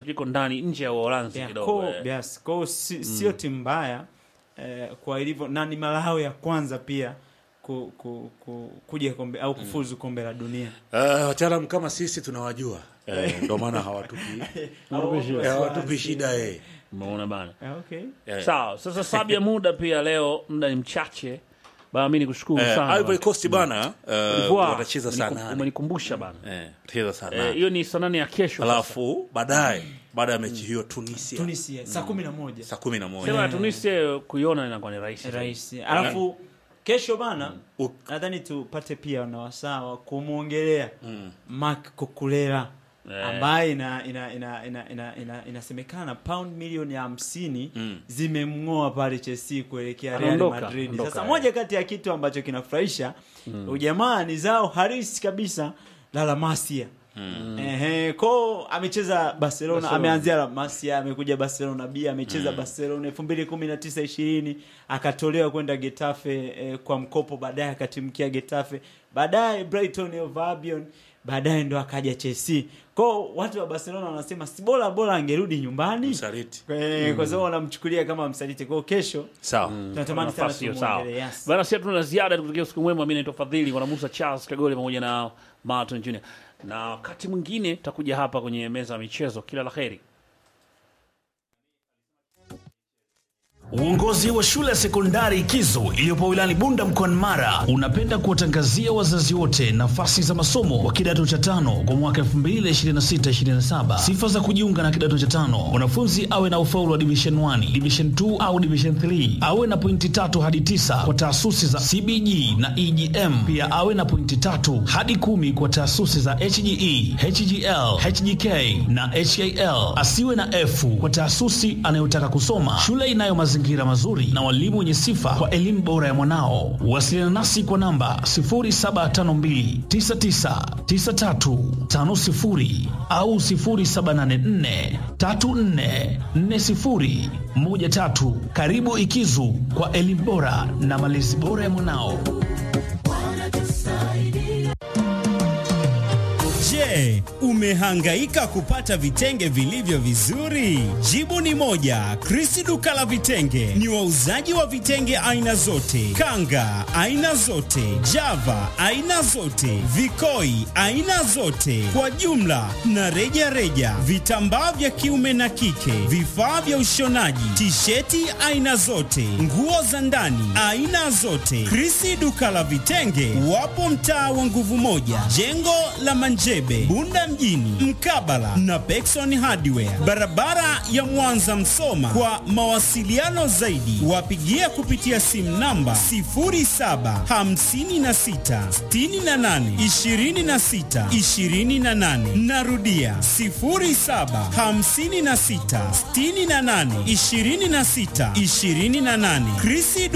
liko ndani nje ya Uholanzi Yeah, kidogo. ko- eh. yes, ko si, sio timu mbaya eh, kwa ilivyo na ni mara yao ya kwanza pia ku, ku, ku, kuja kombe au kufuzu kombe la dunia Uh, wataalam kama sisi tunawajua eh, ndio maana hawatupi eh, hawatupi shida eh. Umeona bana. Ah, okay. Eh. Sawa, sasa sababu ya muda pia leo muda ni mchache. Bana mimi nikushukuru Eh, sana. Ivory Coast bana uh, Ivoire, watacheza saa umenikum- nane Umenikumbusha bana. eh, watacheza saa Eh, nane hiyo ni saa nane ya kesho. sasa. alafu baadaye baada ya mechi hiyo Tunisia Tunisia saa kumi na moja saa kumi na moja Sema ya Tunisia kuiona inakuwa ni rahisi. rahisi alafu kesho bana U- nadhani tupate pia na wasaa wa kumwongelea Marc Cucurella Eh. ambaye ina, ina, ina, ina, ina, ina, inasemekana pound milioni hamsini zimemng'oa pale Chelsea kuelekea Real Anaondoka, Madrid. anaondoka, Sasa eh. moja kati ya kitu ambacho kinafurahisha ujamaa ni zao harisi kabisa la La Masia Ehe, ko amecheza Barcelona, Barcelona. ameanzia La Masia, amekuja Barcelona B, amecheza Barcelona 2019 20 akatolewa kwenda Getafe eh, kwa mkopo, baadaye akatimkia Getafe, baadaye Brighton of Albion, baadaye ndo akaja Chelsea. Ko watu wa Barcelona wanasema si bora bora angerudi nyumbani msaliti eh, kwa sababu wanamchukulia kama msaliti. Kwa kesho sawa tunatamani sana nafasi hiyo sawa. tumuongelee. Yes. Bana, sisi tuna ziada, tukutakia usiku mwema. Mimi naitwa Fadhili kwa Musa Charles Kagole pamoja na Martin Junior, na wakati mwingine tutakuja hapa kwenye meza ya michezo. Kila la heri. Uongozi wa shule ya sekondari Kizo iliyopo wilayani Bunda mkoani Mara unapenda kuwatangazia wazazi wote nafasi za masomo wa kidato cha tano kwa mwaka 2026-2027. Sifa za kujiunga na kidato cha tano: mwanafunzi awe na ufaulu wa division 1, division 2 au division 3, awe na pointi tatu hadi tisa kwa taasisi za CBG na EGM, pia awe na pointi tatu hadi kumi kwa taasisi za HGE, HGL, HGK na HAL. Asiwe na F kwa taasisi anayotaka kusoma. Shule inayo mazingira mazuri na walimu wenye sifa kwa elimu bora ya mwanao. Wasiliana nasi kwa namba 0752999350 au 0784344013. Karibu Ikizu kwa elimu bora na malezi bora ya mwanao. Je, umehangaika kupata vitenge vilivyo vizuri? Jibu ni moja. Krisi duka la vitenge ni wauzaji wa vitenge aina zote, kanga aina zote, java aina zote, vikoi aina zote, kwa jumla na reja reja, vitambaa vya kiume na kike, vifaa vya ushonaji, tisheti aina zote, nguo za ndani aina zote. Krisi duka la vitenge wapo mtaa wa nguvu moja, jengo la Manjebe, Bunda mjini, mkabala na Pekson Hardware, barabara ya Mwanza Msoma. Kwa mawasiliano zaidi, wapigie kupitia simu namba 0756682628. Narudia 0756682628. Krisi